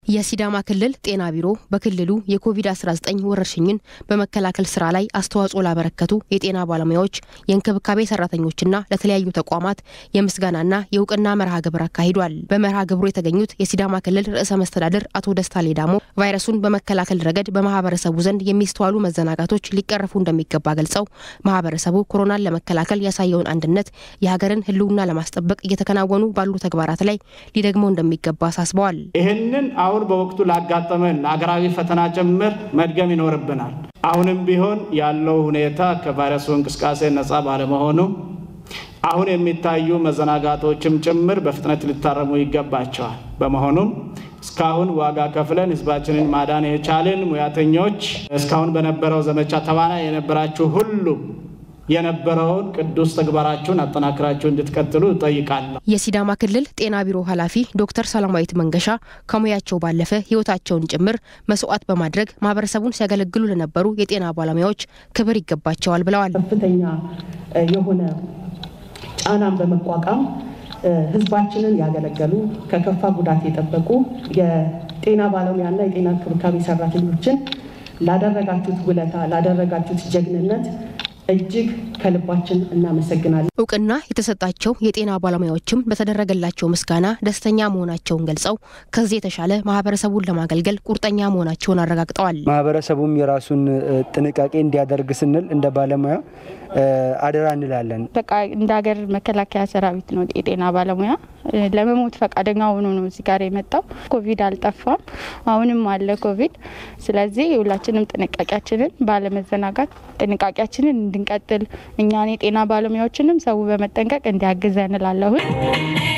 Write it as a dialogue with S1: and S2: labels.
S1: የሲዳማ ክልል ጤና ቢሮ በክልሉ የኮቪድ-19 ወረርሽኝን በመከላከል ስራ ላይ አስተዋጽኦ ላበረከቱ የጤና ባለሙያዎች፣ የእንክብካቤ ሰራተኞችና ለተለያዩ ተቋማት የምስጋናና የእውቅና መርሃ ግብር አካሂዷል። በመርሃ ግብሩ የተገኙት የሲዳማ ክልል ርዕሰ መስተዳድር አቶ ደስታ ሌዳሞ ቫይረሱን በመከላከል ረገድ በማህበረሰቡ ዘንድ የሚስተዋሉ መዘናጋቶች ሊቀረፉ እንደሚገባ ገልጸው ማህበረሰቡ ኮሮናን ለመከላከል ያሳየውን አንድነት የሀገርን ሕልውና ለማስጠበቅ እየተከናወኑ ባሉ ተግባራት ላይ ሊደግመው እንደሚገባ አሳስበዋል።
S2: ይህንን አሁን በወቅቱ ላጋጠመን ለሀገራዊ ፈተና ጭምር መድገም ይኖርብናል። አሁንም ቢሆን ያለው ሁኔታ ከቫይረሱ እንቅስቃሴ ነፃ ባለመሆኑ አሁን የሚታዩ መዘናጋቶችም ጭምር በፍጥነት ሊታረሙ ይገባቸዋል። በመሆኑም እስካሁን ዋጋ ከፍለን ህዝባችንን ማዳን የቻልን ሙያተኞች፣ እስካሁን በነበረው ዘመቻ ተዋናይ የነበራችሁ ሁሉ የነበረውን ቅዱስ ተግባራችሁን አጠናክራችሁ እንድትቀጥሉ እጠይቃለሁ።
S1: የሲዳማ ክልል ጤና ቢሮ ኃላፊ ዶክተር ሰላማዊት መንገሻ ከሙያቸው ባለፈ ህይወታቸውን ጭምር መስዋዕት በማድረግ ማህበረሰቡን ሲያገለግሉ ለነበሩ የጤና ባለሙያዎች ክብር ይገባቸዋል ብለዋል።
S3: ከፍተኛ የሆነ ጫናን በመቋቋም ህዝባችንን ያገለገሉ ከከፋ ጉዳት የጠበቁ የጤና ባለሙያና የጤና እንክብካቤ ሰራተኞችን ላደረጋችሁት ውለታ ላደረጋችሁት ጀግንነት እጅግ ከልባችን እናመሰግናለን።
S1: እውቅና የተሰጣቸው የጤና ባለሙያዎችም በተደረገላቸው ምስጋና ደስተኛ መሆናቸውን ገልጸው ከዚህ የተሻለ ማህበረሰቡን ለማገልገል ቁርጠኛ መሆናቸውን አረጋግጠዋል።
S4: ማህበረሰቡም የራሱን ጥንቃቄ እንዲያደርግ ስንል እንደ ባለሙያ አደራ እንላለን።
S5: በቃ እንደ ሀገር መከላከያ ሰራዊት ነው የጤና ባለሙያ ለመሞት ፈቃደኛ ሆኖ ነው እዚህ ጋር የመጣው። ኮቪድ አልጠፋም፣ አሁንም አለ ኮቪድ። ስለዚህ ሁላችንም ጥንቃቄያችንን ባለመዘናጋት ጥንቃቄያችንን እንድንቀጥል እኛን የጤና ባለሙያዎችንም ሰው በመጠንቀቅ እንዲያግዘን እላለሁኝ።